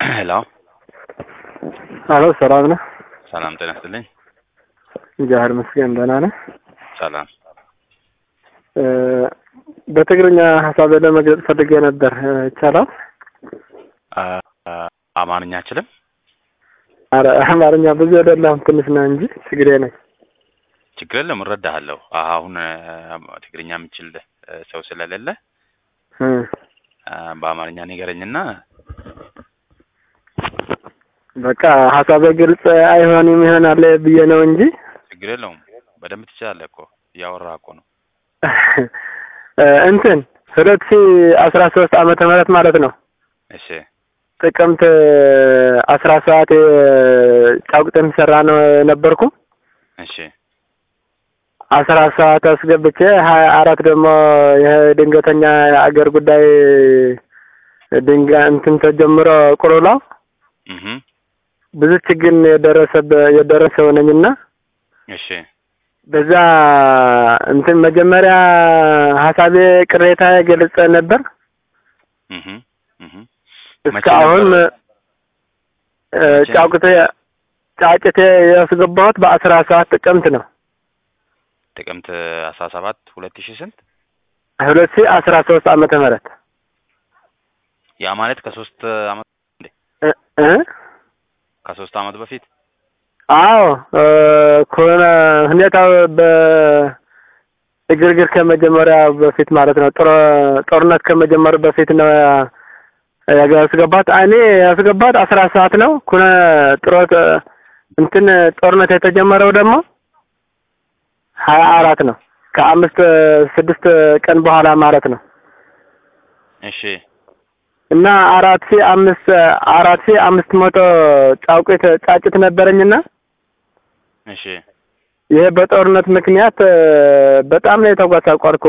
ሄሎ አሎ ሰላም ነህ? ሰላም ጤና ይስጥልኝ። እግዚአብሔር ይመስገን ደህና ነህ? ሰላም እ በትግርኛ ሀሳብ ለመግለጽ ፈልጌ ነበር እ ይቻላል? አ አማርኛ አችልም? አረ አማርኛ ብዙ አይደለም ትንሽ ነው እንጂ ትግሬ ነኝ። ችግር የለም እረዳሃለሁ። አሁን እ ትግርኛ የምችል እ ሰው ስለሌለ እ አ በአማርኛ ንገረኝና በቃ ሀሳቤ ግልጽ አይሆንም ይሆናል ብዬ ነው እንጂ ችግር የለውም። በደንብ ትችላለህ እኮ እያወራህ እኮ ነው። እ እንትን ሁለት ሺ አስራ ሶስት ዓመተ ምህረት ማለት ነው እሺ ጥቅምት አስራ ሰባት ጫቁጥን ሰራ ነው የነበርኩ እሺ አስራ ሰባት አስገብቼ ሀያ አራት ደግሞ ይሄ ድንገተኛ የአገር ጉዳይ ድንጋ እንትን ተጀምሮ ቁልውላው እህ ብዙ ችግር የደረሰበ የደረሰው ነኝና እሺ በዛ እንትን መጀመሪያ ሀሳቤ ቅሬታ ገልጸ ነበር። እህ እህ እስካሁን ነበር? እ መቼ? ጫቁቴ ጫጭቴ ያስገባሁት በአስራ ሰባት ጥቅምት ነው ጥቅምት አስራ ሰባት ሁለት ሺህ ስንት ሁለት ሺ አስራ ሶስት ዓመተ ምህረት ያ ማለት ከሶስት አመት እ እ ከሶስት አመት በፊት አዎ እ ኮነ ሁኔታው በእግርግር ከመጀመሪያ በፊት ማለት ነው። ጦር ጦርነት ከመጀመሩ በፊት ነው ያ- ያስገባት። እኔ ያስገባት አስራ ሰዓት ነው ኩነ ጥሮት እንትን ጦርነት የተጀመረው ደግሞ ሀያ አራት ነው ከአምስት ስድስት ቀን በኋላ ማለት ነው። እሺ እና አራት ሺ አምስት አራት ሺ አምስት መቶ ጫውቄት ጫጭት ነበረኝና እሺ ይሄ በጦርነት ምክንያት እ በጣም ነው የተጓሳቋርኩ።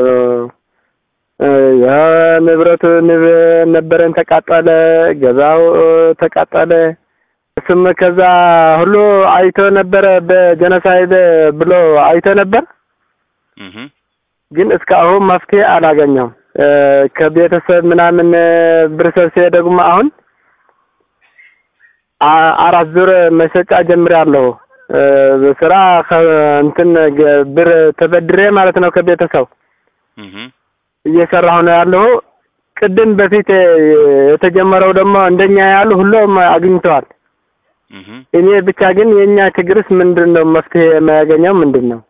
እ የንብረቱ ንብ ነበረን ተቃጠለ፣ ገዛው እ ተቃጠለ። እሱም ከዛ ሁሉ አይቶ ነበረ በጀነሳይድ ብሎ አይቶ ነበር፣ እህ ግን እስካሁን መፍትሄ አላገኘሁም። እ ከቤተሰብ ምናምን እ ብር ሰብስቤ ደግሞ አሁን አ- አራት ዙር መሸጫ ጀምሬያለሁ። እ ስራ ከ- እንትን ገ- ብር ተበድሬ ማለት ነው ከቤተሰብ እህ እየሰራሁ ነው ያለሁ። ቅድም በፊት እ የተጀመረው ደግሞ እንደኛ ያሉ ሁሉም አግኝተዋል። እህ እኔ ብቻ ግን የኛ ችግርስ ምንድን ነው? መፍትሄ የማያገኘው ምንድን ነው?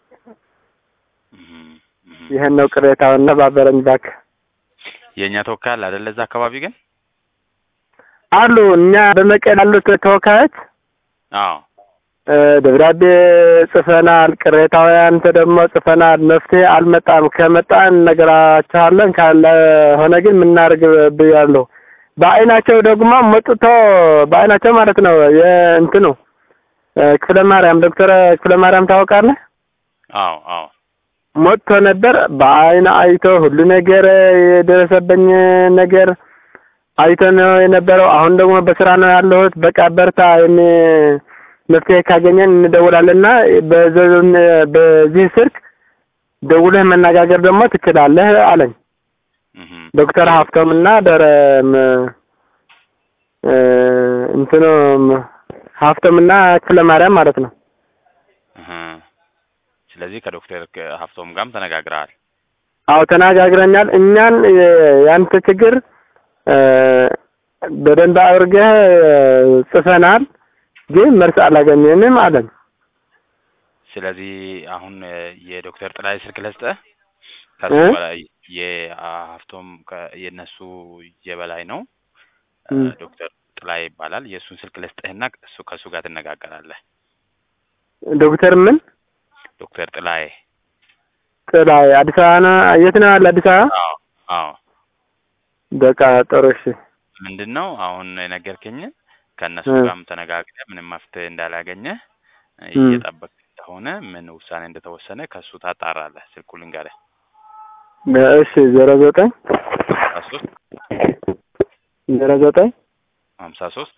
እህ እህ ይሄን ነው ቅሬታውን። ተባበረኝ እባክህ። የእኛ ተወካይ አለ አይደለ? እዛ አካባቢ ግን አሉ እኛ በመቀሌ ያሉት ተወካዮች አዎ እ ደብዳቤ ጽፈናል። ቅሬታውያን ደግሞ ጽፈናል። መፍትሄ አልመጣም። ከመጣ እነግራችኋለን፣ ካልሆነ ግን ምናደርግ ብያለሁ። በአይናቸው ደግሞ መጥቶ በአይናቸው ማለት ነው የእንትኑ እ ክፍለ ማርያም ዶክተር ክፍለ ማርያም ታውቃለህ? አዎ አዎ መጥቶ ነበር። በአይን አይቶ ሁሉ ነገር የደረሰበኝ ነገር አይቶ ነው የነበረው። አሁን ደግሞ በስራ ነው ያለሁት። በቃ በርታ፣ የሚ መፍትሄ ካገኘን እንደውላለንና በዘ- በዚህ ስልክ ደውለህ መነጋገር ደግሞ ትችላለህ አለኝ እህ ዶክተር ሀፍቶም እና ደረ ም- እ እንትኑ ም- ሀፍቶም እና ክፍለ ማርያም ማለት ነው። እህ ስለዚህ ከዶክተር ከ- ሀፍቶም ጋርም ተነጋግረሃል። አዎ ተነጋግረኛል። እኛን የ- ያንተ ችግር እ በደንብ አድርገህ እ ጽፈናል፣ ግን መልስ አላገኘንም አለን። ስለዚህ አሁን እ የዶክተር ጥላይ ስልክ ልስጥህ። ከሱ እ? በላይ የሀፍቶም ከ- የእነሱ የበላይ ነው እ እም። ዶክተር ጥላይ ይባላል። የእሱን ስልክ ልስጥህና እሱ ከእሱ ጋር ትነጋገራለህ። ዶክተር ምን ዶክተር ጥላይ ጥላይ አዲስ አበባ ነው? የት ነው ያለ? አዲስ አበባ። አዎ አዎ በቃ ጥሩ እሺ። ምንድን ነው አሁን የነገርከኝን ከእነሱ እ። ጋርም ተነጋግረህ ምንም መፍትሄ እንዳላገኘህ እ እም። እየጠበቅ እንደሆነ ምን ውሳኔ እንደተወሰነ ከእሱ ታጣራለህ። ስልኩ ልንገርህ እሺ ዜሮ ዘጠኝ ሀምሳ ሶስት ዜሮ ዘጠኝ ሀምሳ ሶስት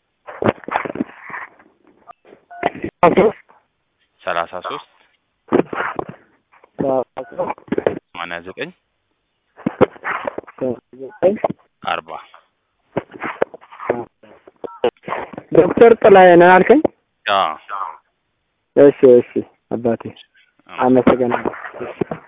ሶስት ሰላሳ ሶስት ሰማንያ ዘጠኝ ዘጠኝ አርባ ዶክተር ጥላዬ ነህ አልከኝ? አዎ እሺ እሺ አባቴ አመሰግናለሁ። እሺ